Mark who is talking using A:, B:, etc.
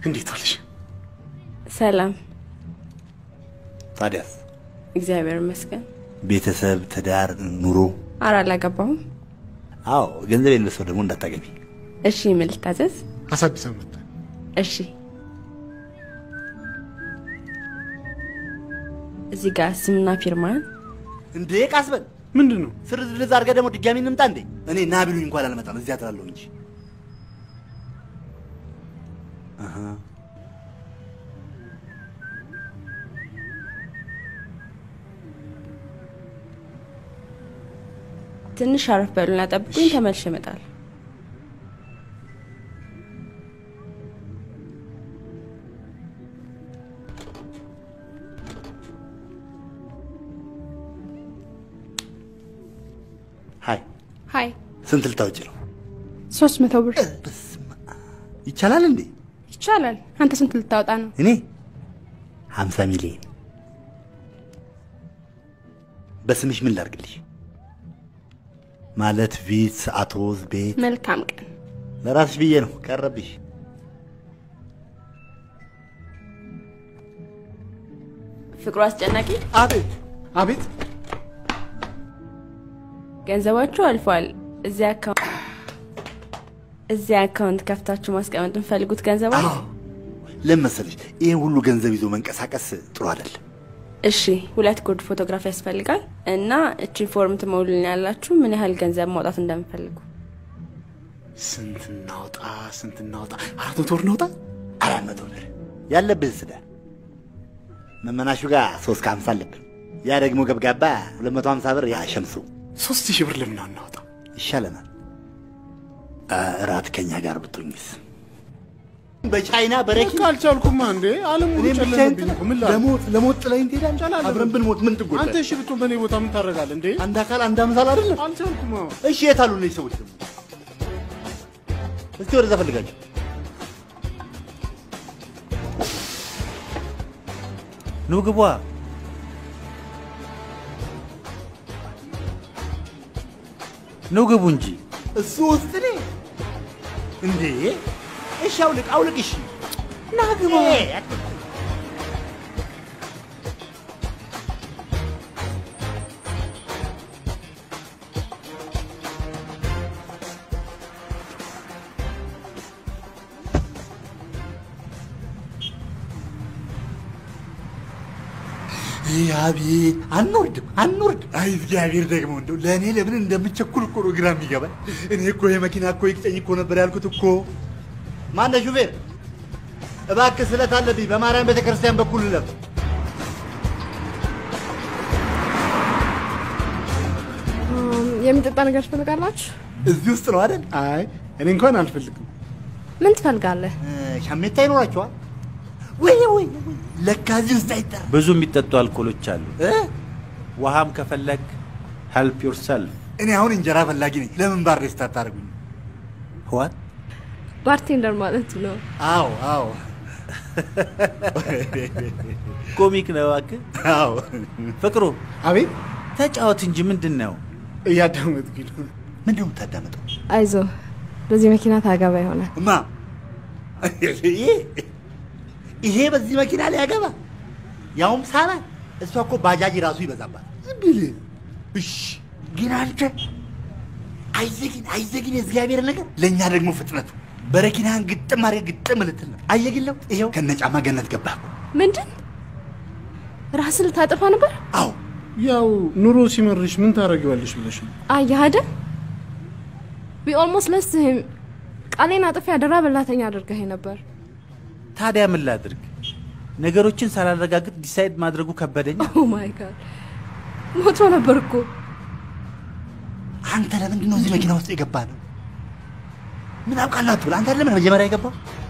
A: እንዴት ዋልሽ?
B: ሰላም፣
C: ታዲያስ
B: እግዚአብሔር ይመስገን።
C: ቤተሰብ፣ ትዳር፣ ኑሮ?
B: ኧረ አላገባሁም።
C: አዎ፣ ገንዘብ የሌለው ሰው ደግሞ እንዳታገቢ።
B: እሺ፣ ምን ልታዘዝ?
A: አሳድሰን መጣ።
B: እሺ፣ እዚህ ጋር ስምና ፊርማን
C: እንዴ ቃስ በል
A: ምንድን ነው?
C: ስርዝርዝ አድርገህ ደግሞ ድጋሚ እንምጣ እንዴ? እኔ ና ቢሉኝ እንኳን አልመጣም፣ እዚያ ትላለሁ እንጂ። አሃ።
B: ትንሽ አረፍ በሉና ጠብቁኝ፣ ተመልሼ እመጣለሁ።
C: ሀይ
D: ሀይ
C: ስንት ልታወጪ ነው?
D: ሶስት መቶ ብር
C: ይቻላል እንዴ?
D: ይቻላል። አንተ ስንት ልታወጣ ነው?
C: እኔ ሀምሳ ሚሊዮን በስምሽ ምን ላርግልሽ? ማለት ቪት፣ አቶዝ፣ ቤት
D: መልካም ቀን።
C: ለራስሽ ብዬ ነው። ቀረብሽ።
B: ፍቅሩ አስጨናቂ።
A: አቤት አቤት።
B: ገንዘባችሁ አልፏል። እዚያ አካውንት እዚያ አካውንት ከፍታችሁ ማስቀመጥ የምፈልጉት ገንዘብ አለ?
C: ለምን መሰለሽ ይህን ሁሉ ገንዘብ ይዞ መንቀሳቀስ ጥሩ አይደለም።
B: እሺ፣ ሁለት ጉርድ ፎቶግራፍ ያስፈልጋል እና እቺ ፎርም ትሞሉልኝ ያላችሁ ምን ያህል ገንዘብ ማውጣት እንደምፈልጉ።
A: ስንት እናውጣ? ስንት እናውጣ? አራት መቶ ብር እናውጣ?
C: አራት መቶ ብር ያለብህ ስዳ መመናሹ ጋር ሶስት ከሀምሳ አለብን። ያ ደግሞ ገብጋባ ሁለት መቶ ሀምሳ ብር ያሸምሱ
A: ሶስት ሺህ ብር ለምን አናውጣ?
C: ይሻለናል። እራት ከኛ ጋር ብትሆኝስ? በቻይና በረኪና
A: አልቻልኩማ እንዴ አለም ሙሉ
C: እኔም ብቻዬን
A: ጨለመብኝ እኮ ምን ላድርግ?
C: ለሞት ለሞት ጥለኸኝ ትሄዳለህ?
A: እንቻላለን።
C: አብረን ብንሞት ምን ትጎዳለህ?
A: አንተ እሺ ብትሆን በእኔ ቦታ ምን ታደርጋለህ እንዴ?
C: አንድ አካል አንድ አምሳል አይደለም?
A: አልቻልኩማ።
C: እሺ የት አሉ እነዚህ ሰዎች ደግሞ? እስቲ ወደዛ ፈልጋቸው። ኑ ግቧ። ኑ ግቡ እንጂ እሱ ውስጥ እኔ እንዴ! እሺ አውልቅ አውልቅ። እሺ ና ግባ። ይህ አቤት! አንወርድም አንወርድም። አይ እግዚአብሔር ደግሞ እንደው ለእኔ ለምን እንደምቸኩል እኮ ነው ግራ የሚገባኝ። እኔ እኮ የመኪና እኮ ይቅጨኝ እኮ ነበር ያልኩት እኮ። ማነው ሹፌር? እባክህ ስለት አለብኝ። በማርያም ቤተክርስቲያን በኩል ለፍ
D: የሚጠጣ ነገር ትፈልጋላችሁ?
C: እዚህ ውስጥ ነው አይደል?
A: አይ እኔ እንኳን አልፈልግም።
D: ምን ትፈልጋለህ?
C: ሻሜታ ይኖራቸዋል ወይ ወይ ወይ! ለካ እዚህ ውስጥ አይጠራ
E: ብዙ የሚጠጡ አልኮሎች አሉ። ውሃም ከፈለግ ሄልፕ ዮርሰልፍ።
C: እኔ አሁን እንጀራ ፈላጊ ነኝ። ለምን ባር ሬስት አታደርጉኝ?
E: ዋት
D: ባርቴንደር ማለት ነው።
C: አዎ አዎ
E: ኮሚክ ነው እባክህ።
C: አዎ
E: ፍቅሩ
A: አቤት
E: ተጫወት እንጂ ምንድን ነው?
A: እያዳመጥኩኝ ነው።
C: ምንድን ነው የምታዳምጠው?
D: አይዞ በዚህ መኪና ታገባ ይሆናል።
C: እማ ይሄ ይሄ በዚህ መኪና ላይ ያገባ ያውም ሳራ እሷ እኮ ባጃጅ ራሱ ይበዛባት ብል እሺ ግን አንተ አየግን አየግን የእግዚአብሔር ነገር ለእኛ ደግሞ ፍጥነቱ በረኪናህን ግጥም አድርገህ ግጥም ልትል ነው አየግን ለው ይኸው ከነጫማ ገነት ገባህ እኮ
D: ምንድን ራስን ልታጠፋ ነበር?
C: አዎ
A: ያው ኑሮ ሲመርሽ ምን ታደርጊዋለሽ ብለሽ ነው።
D: አየህ አይደል? ዊ ኦልሞስት ለስት ሂም ቃሌን አጥፊ አደራ በላተኛ አድርገህ ነበር።
E: ታዲያ ምን ላድርግ? ነገሮችን ሳላረጋግጥ ዲሳይድ ማድረጉ ከበደኝ።
D: ኦ ማይ ጋድ ሞቶ ነበር እኮ።
C: አንተ ለምንድን ነው እዚህ መኪና ውስጥ የገባ ነው ምን አውቃላችሁ አንተ ለምን መጀመሪያ የገባው